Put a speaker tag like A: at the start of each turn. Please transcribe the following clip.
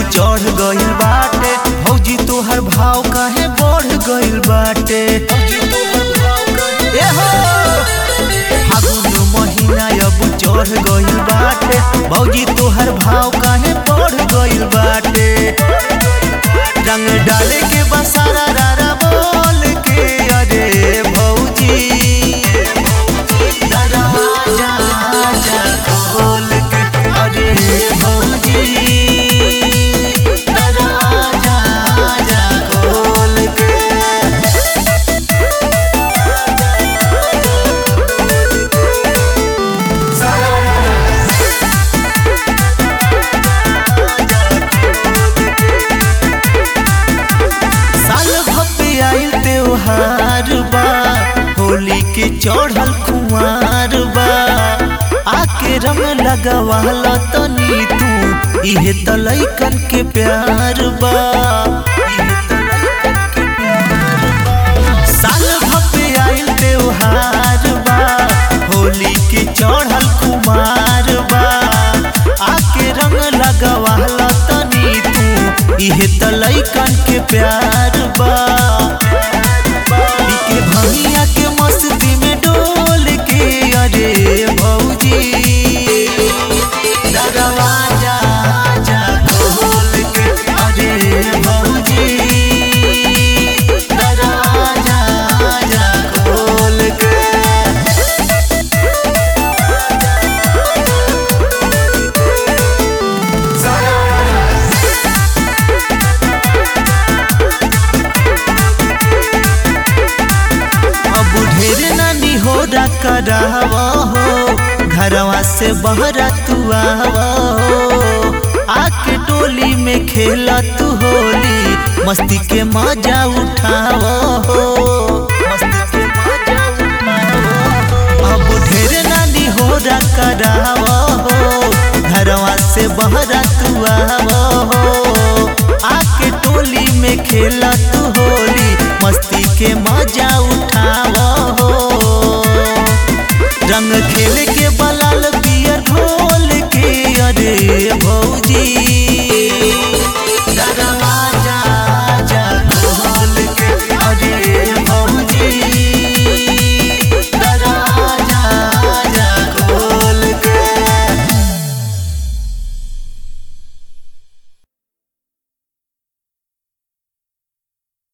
A: चढ़ गइल बाटे भौजी तोहर भाव काहे बढ़ गइल बाटे ए हो फागुन महीना अब चढ़ गइल बाटे भौजी तोहर भाव काहे बढ़ गइल बाटे रंग डाले के बसारा रारा बोल के अरे भौजी दरवाजा जा खोल के अरे भौजी दरवाजा जा खोल के साल भपे आइल त्योहार बा होली के चढ़ल कुमार बा आके रंग लगवाल तनी तू इहे त लइकन के प्यार बा साल भपे आइल त्योहार बा होली के चढ़ल कुमार बा आके रंग लगवाल तनी तू इहे त लइकन के प्यार बा के भंगिया के मस्ती में डोल के अरे भौजी दरवाजा जा खोल के अरे भौजी दरवाजा जा खोल के अब ढेर नानी हो करावा हो घरवा से बहरा तू आवा हो आके टोली में खेला तू होली मस्ती के मजा उठावा हो मस्ती के मजा उठावा हो। अब ढेर नानी हो करावा हो घरवा से बहरा तू आवा हो आके टोली में खेला तू होली मस्ती के मजा उठा